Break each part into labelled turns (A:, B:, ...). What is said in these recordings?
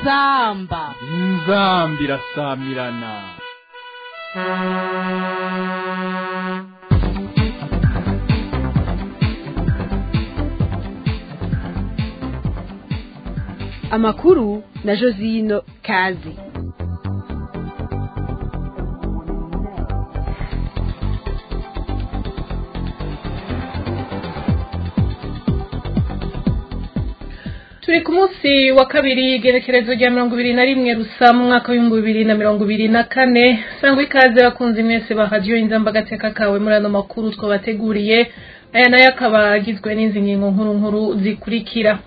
A: inzamba
B: inzambi irasamirana
A: amakuru na josino kazi
C: turi ku munsi wa kabiri igerekerezo rya mirongo ibiri na rimwe rusa mu mwaka w'ibihumbi bibiri na mirongo ibiri na kane sangwa ikaze bakunze mwese bahadiyo inzamba agateka kawe muri ano makuru twabateguriye aya nayo akaba agizwe n'izi ngingo nkuru nkuru zikurikira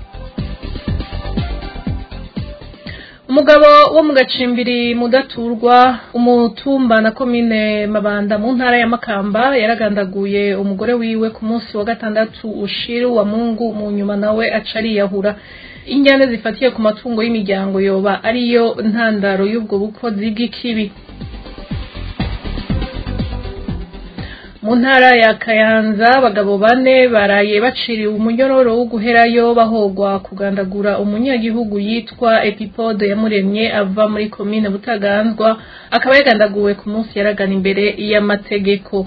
C: umugabo wo mu gacimbiri mudaturwa umutumba na komine mabanda mu ntara ya makamba yaragandaguye umugore wiwe ku munsi wa gatandatu ushiru wa mungu mu nyuma nawe aca ariyahura injyane zifatiye ku matungo y'imiryango yoba ariyo ntandaro y'ubwo bukozi bw'ikibi mu ntara ya kayanza abagabo bane baraye baciriwe umunyororo wo guherayo bahogwa kugandagura umunyagihugu yitwa epipode yamuremye ava muri komine butaganzwa akaba yagandaguwe ku munsi yaragana imbere y'amategeko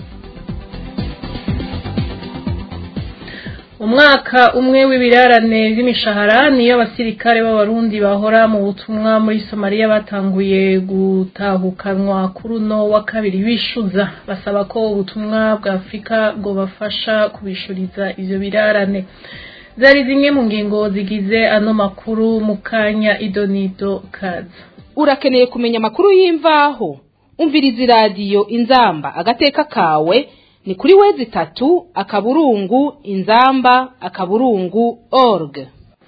C: umwaka umwe w'ibirarane by'imishahara niyo abasirikare b'abarundi bahora mu butumwa muri somaliya batanguye gutahukanwa kuri uno wa kabiri bishuza basaba ko ubutumwa bwa afurika bwobafasha kubishuriza ivyo birarane zari zimwe mu ngingo zigize ano makuru mu kanya idonido kaza
A: urakeneye kumenya amakuru y'imvaho umviriza iradiyo inzamba agateka kawe ni kuri wezi itatu akaburungu inzamba akaburungu org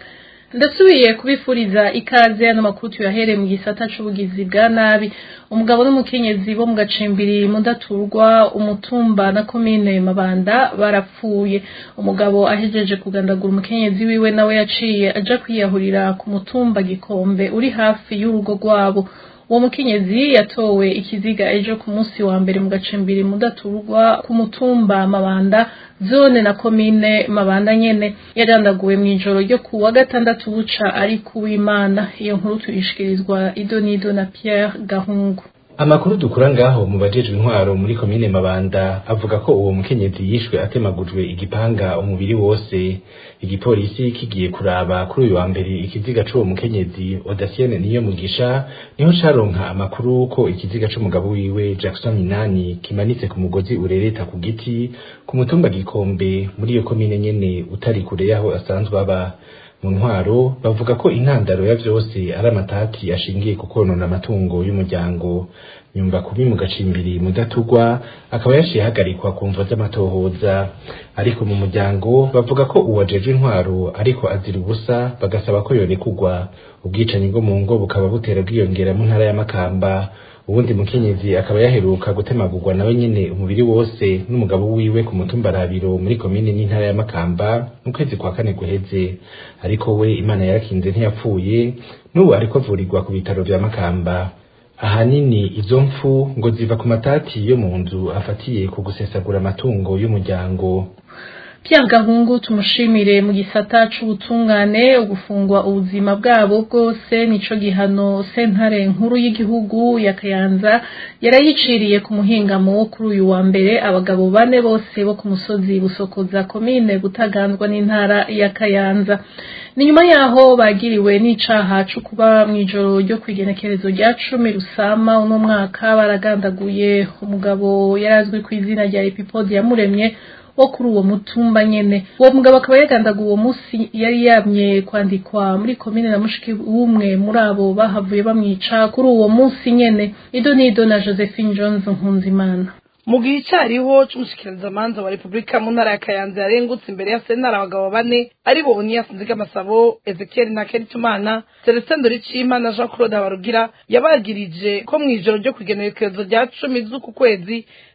C: ndasubiye kubifuriza ikaze ano makuru tuyahereye mu gisata c'ubugizi bwa nabi umugabo n'umukenyezi bo mu gacimbiri mudaturwa umutumba na komine mabanda barapfuye umugabo ahejeje kugandagura umukenyezi wiwe nawe yaciye aja kwiyahurira ku mutumba gikombe uri hafi y'urugo rwabo uwo mukenyezi yatowe ikiziga ejo ku munsi wa mbere mu gacimbiri mudaturwa ku mutumba mabanda zone na komine mabanda nyene yadandaguwe mw'ijoro ryo ku wa gatandatu buca ari kuw'imana iyo nkuru tuyishikirizwa idonido na pierre gahungu
D: amakuru dukura ngaho mu bajejwe intwaro muri komine mabanda avuga ko uwo mukenyezi yishwe atemagujwe igipanga umubiri wose igipolisi kigiye kuraba kuri uyu wa mbere ikiziga c'uwo mukenyezi odasienne niyo mugisha niho caronka amakuru ko ikiziga c'umugabo wiwe jackson minani kimanitse ku mugozi urereta ku giti ku mutumba gikombe muri iyo komine nyene utari kure yaho asanzwe aba mu ntwaro bavuga ko intandaro ya vyose ari amatati ashingiye ku konona amatungo y'umuryango nyumva kubi mu gacimbiri mudatugwa akaba yaciye ahagarikwa ku mvo z'amatohoza ariko mu muryango bavuga ko uwajejwe intwaro ariko azira ubusa bagasaba ko yorekugwa ubwicanyi bwo mu ngo bukaba butera bwiyongera mu ntara ya makamba ubundi mukenyezi akaba yaheruka gutemagurwa nawe nyene umubiri wose n'umugabo wiwe ku mutumba rabiro muri komine n'intara ya makamba mu kwezi kwa kane guheze ariko we imana yarakinze ntiyapfuye n'ubu ariko avurirwa ku bitaro vya makamba ahanini izo mfu ngo ziva ku matati yo mu nzu afatiye ku gusesagura amatungo y'umuryango
C: Pierre Gahungu tumushimire mu gisata c'ubutungane ugufungwa ubuzima bwabo bwose nico gihano sentare nkuru y'igihugu ya Kayanza yarayiciriye ku muhingamo wo kuri uyu wa mbere abagabo bane bose bo ku musozi busokoza komine butaganzwa n'intara ya Kayanza ni nyuma yaho bagiriwe n'icaha co kuba mw'ijoro ryo kwigenekerezo rya cumi rusama uno mwaka baragandaguye umugabo yarazwi ku izina rya Epipode yamuremye wo kuri uwo mutumba nyene uwo mugabo akaba yagandaga uwo musi yari yamye kwandikwa muri komine na mushiki w'umwe muri abo bahavuye bamwica kuri uwo musi nyene ido nido na josephine jones nkunzimana
E: mu gihe icariho c'umushikirizamanza wa repubulika mu ntara ya kayanza yarengutse imbere ya sentare abagabo bane ari bo oniyasi nzigamasabo ezekiel na keritumana celestin doricima na jean claude habarugira yabagirije ko mw'ijoro ryo kwigenekerezo rya cumi z'uku kwezi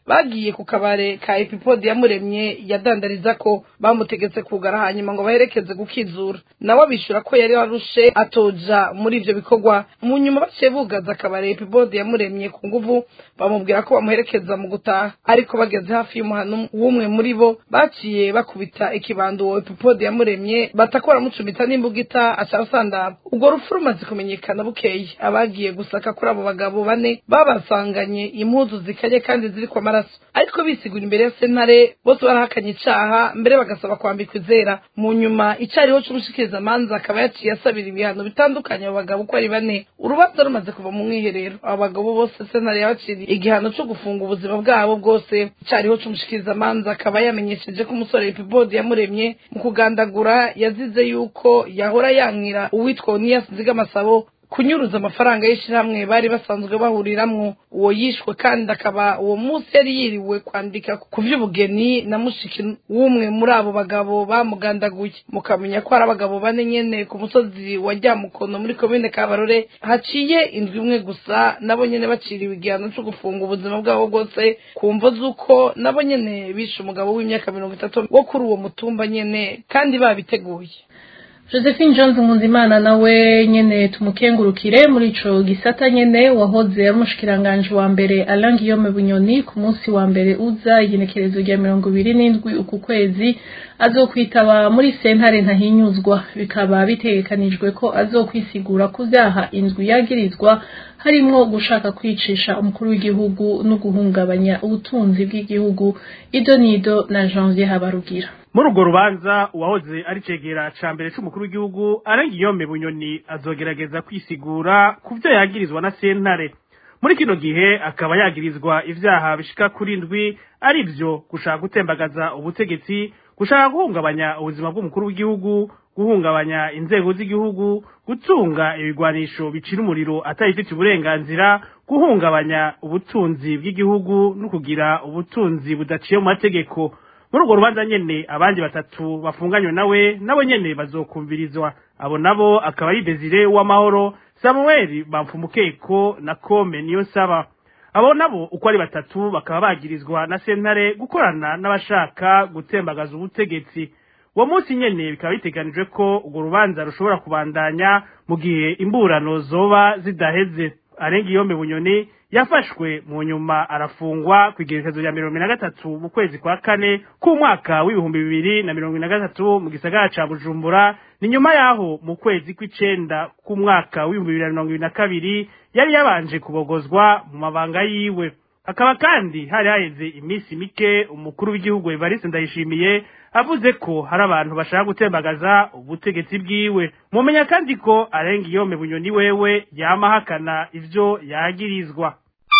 E: bagiye ku kabare ka epipodi yamuremye yadandariza ko bamutegetse kugara hanyuma ngo baherekeze gukizura nawe abishura ko yari arushe atoja muri ivyo bikorwa mu nyuma baciye bugaza akabare epipodi yamuremye ku nguvu bamubwira ko bamuherekeza mu gutaha ariko bageze hafi y'umuhano w'umwe muri bo baciye bakubita ikibando uwo epipodi yamuremye batakora mucumita n'imbugita aca asandaba ubwo rupfu rumaze kumenyekana bukeye abagiye gusaka kuri abo bagabo bane babasanganye impuzu zikaye kandi ziriko amaraso ariko bisigura imbere ya sentare bose barahakanye icaha mbere bagasaba kwambikwa izera mu nyuma icariho c'umushikirizamanza akaba yaciye asabira ibihano bitandukanye abo bagabo uko ari bane urubanza rumaze kuva mu mwiherero abo bagabo bose sentare yabaciriye igihano co gufunga ubuzima bwabo bwose icariho c'umushikirizamanza akaba yamenyesheje ko umusore epibodi yamuremye mu kugandagura yazize yuko yahora yankira uwitwa oniyasi nzigamasabo kunyuruza amafaranga y'ishyirahamwe bari basanzwe bahuriramwo uwo yishwe kandi akaba uwo munsi yari yiriwe kwandika ku vy'ubugeni na mushiki w'umwe muri abo bagabo bamugandaguye mukamenya ko ari abagabo bane nyene ku musozi wa ryamukono muri komine kabarore haciye indwi imwe gusa nabo nyene baciriwe igihano co gufunga ubuzima bwabo bwose ku mvo z'uko nabo nyene bishe umugabo w'imyaka mirongo itatu wo kuri uwo mutumba nyene kandi babiteguye
C: josephine jones nkunzimana nawe nyene tumukengurukire muri ico gisata nyene wahoze ari umushikiranganje wa mbere alain guillaume bunyoni ku munsi wa mbere uza igenekerezo rya mirongo ibiri n'indwi uku kwezi azokwitaba muri sentare ntahinyuzwa bikaba bitegekanijwe ko azokwisigura ku vyaha indwi yagirizwa harimwo gushaka kwicisha umukuru w'igihugu no guhungabanya ubutunzi bw'igihugu idonido na janvier habarugira
F: muri urwo rubanza uwahoze ari cegera ca mbere c'umukuru w'igihugu arengiyome bunyoni azogerageza kwisigura ku vyo yagirizwa na sentare muri kino gihe akaba yagirizwa ivyaha bishika kuri ndwi ari vyo gushaka gutembagaza ubutegetsi gushaka guhungabanya ubuzima bw'umukuru w'igihugu guhungabanya inzego z'igihugu gutunga ibigwanisho bicira umuriro atabifitiye uburenganzira guhungabanya ubutunzi bw'igihugu no kugira ubutunzi budaciye mu mategeko muri urwo rubanza nyene abandi batatu bafunganywe nawe nabo nyene bazokumvirizwa abo nabo akaba ari Desire w'amahoro Samuel Bamfumukeko na Kome niyo saba abo nabo uko ari batatu bakaba bagirizwa na sentare gukorana n'abashaka gutembagaza ubutegetsi uwo munsi nyene bikaba biteganijwe ko urwo rubanza rushobora kubandanya mu gihe imburano zoba zidaheze arenga iyombe bunyoni yafashwe mu nyuma arafungwa ku igerekezo rya mirongo na gatatu mu kwezi kwa kane k'umwaka w'ibihumbi bibiri na mirongo na gatatu mu gisagara ca bujumbura ni nyuma yaho mu kwezi kw'icenda k'umwaka w'ibihumbi bibiri na mirongo ibiri na kabiri yari yabanje kubogozwa mu mabanga yiwe hakaba kandi hari haheze iminsi mike umukuru w'igihugu evariste ndayishimiye avuze ko hari abantu bashaka gutembagaza ubutegetsi bwiwe mumenya kandi ko arenga iyome bunyoni wewe yama ahakana ivyo yagirizwa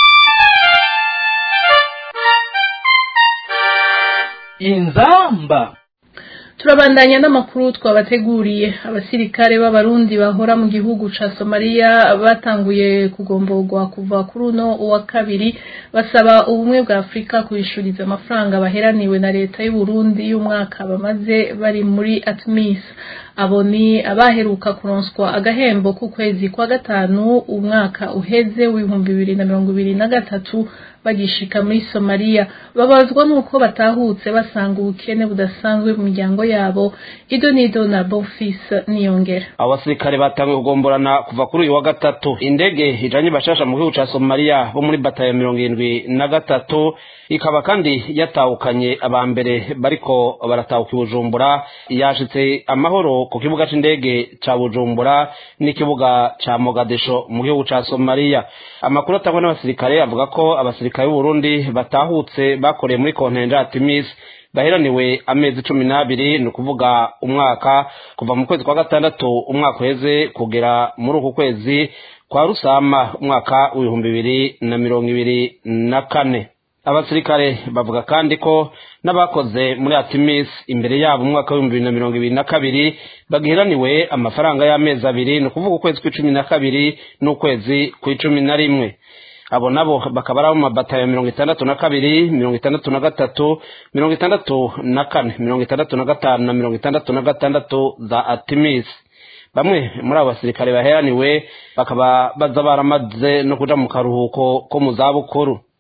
B: inzamba
C: turabandanya n'amakuru twabateguriye abasirikare b'abarundi bahora mu gihugu ca somaliya batanguye kugomborwa kuva kuri uno wa kabiri basaba ubumwe bwa afurika kubishuriza amafaranga baheraniwe na leta y'uburundi y'umwaka bamaze bari muri atmis abo ni abaheruka kuronswa agahembo k'ukwezi kwa gatanu umwaka uheze w'ibihumbi bibiri na mirongo ibiri na gatatu bagishika muri somaliya babazwa n'uko batahutse basanga ubukene budasanzwe mu miryango yabo idonido na bofis niyongera
G: abasirikare batangiye kugomborana kuva kuri uyu wa gatatu indege ijanye bashasha mu gihugu ca somaliya bo muri batayo mirongo irindwi na gatatu ikaba kandi yatahukanye aba mbere bariko baratahuka i bujumbura yashitse amahoro ku kibuga c'indege ca bujumbura n'ikibuga ca mogadisho mu gihugu ca somaliya amakuru atangwa n'abasirikare avuga ko abasirikare b'uburundi batahutse bakoreye muri kontenja ya timis baheraniwe amezi cumi n'abiri ni ukuvuga umwaka kuva mu kwezi kwa gatandatu umwaka uheze kugera muri uku kwezi kwa rusama umwaka w'ibihumbi bibiri na mirongo ibiri na kane abasirikare bavuga kandi ko n'abakoze muri atimis imbere yabo umwaka w'ibihumbi bibiri na mirongo ibiri na kabiri bagiheraniwe amafaranga y'amezi abiri ni ukuvuga ukwezi kw'icumi na kabiri n'ukwezi kw'icumi na rimwe abo nabo bakaba ari abo mu mabatayo mirongo itandatu na kabiri mirongo itandatu na gatatu mirongo itandatu na kane mirongo itandatu na gatanu na mirongo itandatu na gatandatu za atimis bamwe muri abo basirikare baheraniwe bakaba baza baramaze no kuja mu karuhuko ko mu zabukuru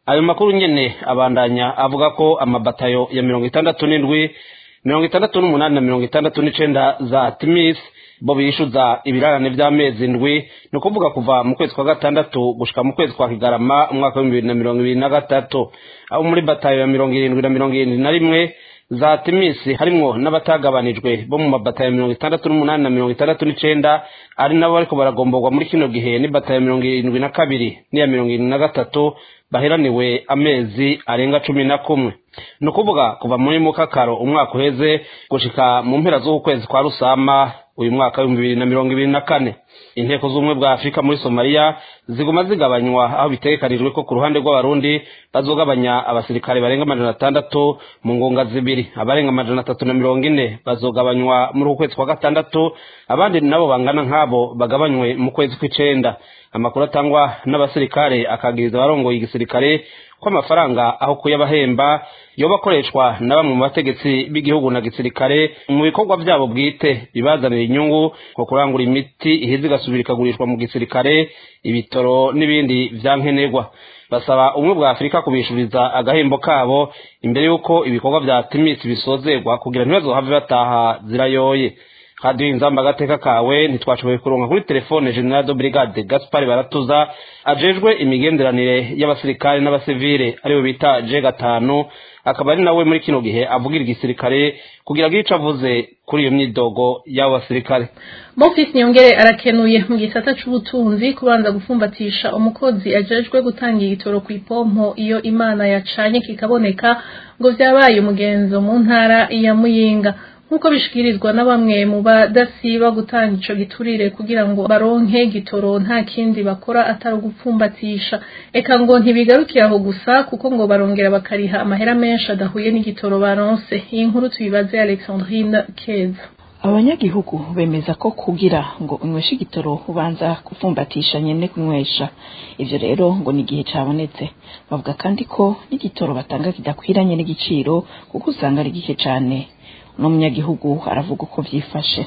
G: ayo makuru nyene abandanya avuga ko amabatayo ya mirongo itandatu n'indwi mirongo itandatu n'umunani na mirongo itandatu n'icenda za timis bo bishuza ibirarane vy'amezi ndwi ni ukuvuga kuva mu kwezi kwa gatandatu gushika mu kwezi kwa kigarama umwaka w'ibihumbi bibiri na mirongo ibiri na gatatu abo muri batayo ya mirongo irindwi na mirongo irindwi na rimwe za timisi harimwo n'abatagabanijwe bo mu mabatayo mirongo itandatu n'umunani na mirongo itandatu n'icenda ari nabo bariko baragomborwa muri kino gihe n'ibatayo mirongo irindwi na kabiri n'iya mirongo irindwi na gatatu baheraniwe amezi arenga cumi na kumwe ni ukuvuga kuva muri mukakaro umwaka uheze gushika mu mpera z'uku kwezi kwa rusama uyu mwaka w'ibihumbi bibiri na mirongo ibiri na kane inteko z'ubumwe bwa afurika muri somaliya ziguma zigabanywa aho bitegekanijwe ko ku ruhande rw'abarundi bazogabanya abasirikare barenga amajana atandatu mu ngunga zibiri abarenga amajana atatu na mirongo ine bazogabanywa muri uku kwezi kwa gatandatu abandi nabo bangana nk'abo bagabanywe mu kwezi kw'icenda amakuru atangwa n'abasirikare akagiriza abarongoye igisirikare ko amafaranga aho kuyabahemba yoba akoreshwa na bamwe mu bategetsi b'igihugu na gisirikare mu bikorwa byabo bwite bibazanira inyungu nko kurangura imiti iheze igasubira ikagurishwa mu gisirikare ibitoro n'ibindi vyankenerwa basaba ubumwe bwa afurika kubishuriza agahembo kabo imbere y'uko ibikorwa vya timisi bisozerwa kugira ntibazohave bataha zirayoye radiyo inzamba agateka kawe ntitwashoboye kuronka kuri telefone general de brigade gaspar baratuza ajejwe imigenderanire y'abasirikare n'abasivile ariwe bita je gatanu akaba ari nawe muri kino gihe avugira igisirikare kugira ngo ico avuze kuri iyo myidogo y'abo basirikare
C: Mofis Nyongere arakenuye mu gisata c'ubutunzi kubanza gufumbatisha umukozi ajejwe gutanga igitoro ku ipompo iyo imana yacanye kikaboneka ngo vyabaye umugenzo mu ntara ya Muyinga nk'uko bishikirizwa na bamwe mu badasiba gutanga ico giturire kugira ngo baronke gitoro nta kindi bakora atari ugupfumbatisha eka ngo ntibigarukira aho gusa kuko ngo barongera bakariha amahera menshi adahuye n'igitoro baronse iyi nkuru tuyibaze Alexandrine Keza
H: abanyagihugu bemeza ko kugira ngo unyweshe igitoro ubanza gupfumbatisha nyene kunywesha ivyo rero ngo ni igihe cabonetse bavuga kandi ko n'igitoro batanga kidakwiranye n'igiciro kuko usanga ari gike cane uno munyagihugu aravuga uko vyifashe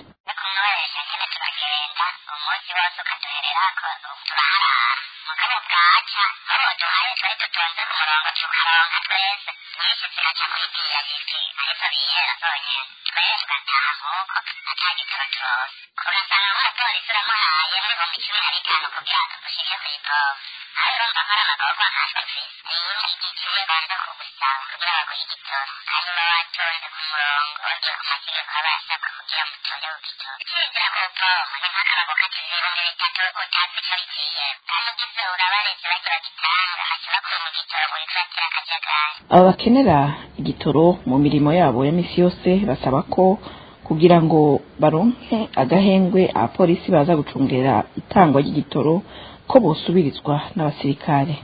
H: aba bakenera igitoro mu mirimo yabo ya misi yose basaba ko kugira ngo baronke agahengwe abapolisi baza gucungera itangwa ry'igitoro ko bosubirizwa n'abasirikare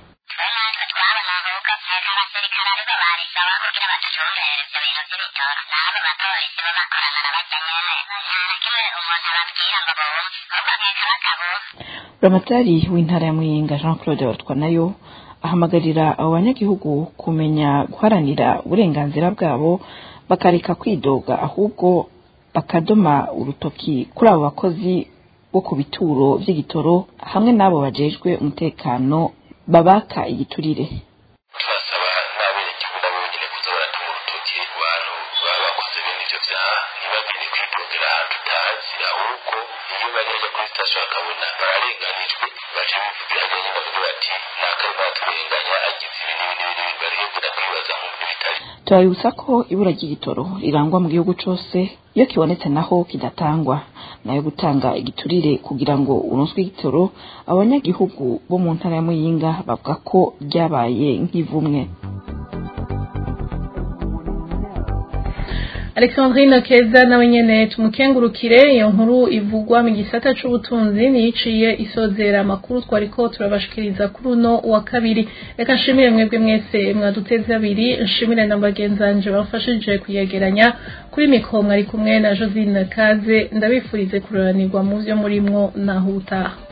H: buramatari w'intara ya muyinga jean claude barutwanayo ahamagarira abo banyagihugu kumenya guharanira uburenganzira bwabo bakareka kwidoga ahubwo bakadoma urutoki kuri abo bakozi bo ku bituro by'igitoro hamwe n'abo bajejwe umutekano babaka igiturire
I: turasaba n'abenegihugu nabo nyine kuza baratuma urutoki ku bantu baba bakoze bene ivyo vyaha ntibagende kwidogera ahantu utazi ahubwo iyo bagerageje kuri sitasiyo bakabona bararenganijwe baje bivugira nyine bavuga bati nakari baturenganya agize ibi n'ibi n'ibi n'ibi barihebura kwibaza mu bintu bitari
H: turabibutsa ko ibura ry'igitoro rirangwa mu gihugu cose iyo kibonetse naho kidatangwa nayo gutanga igiturire kugira ngo uronswe igitoro abanyagihugu bo mu ntara ya muyinga bavuga ko ryabaye nk'ivumwe
C: Alexandrine Keza nawe nyene tumukengurukire iyo nkuru ivugwa mu gisata c'ubutunzi niyiciye isozera amakuru twariko turabashikiriza kuri uno wa kabiri reka nshimire mwebwe mwese mwaduteze abiri nshimire na bagenzanje bafashije kuyegeranya kuri mikro mwari kumwe na Josine Kaze ndabifurize kuroranirwa mu vyo murimwo naho utaha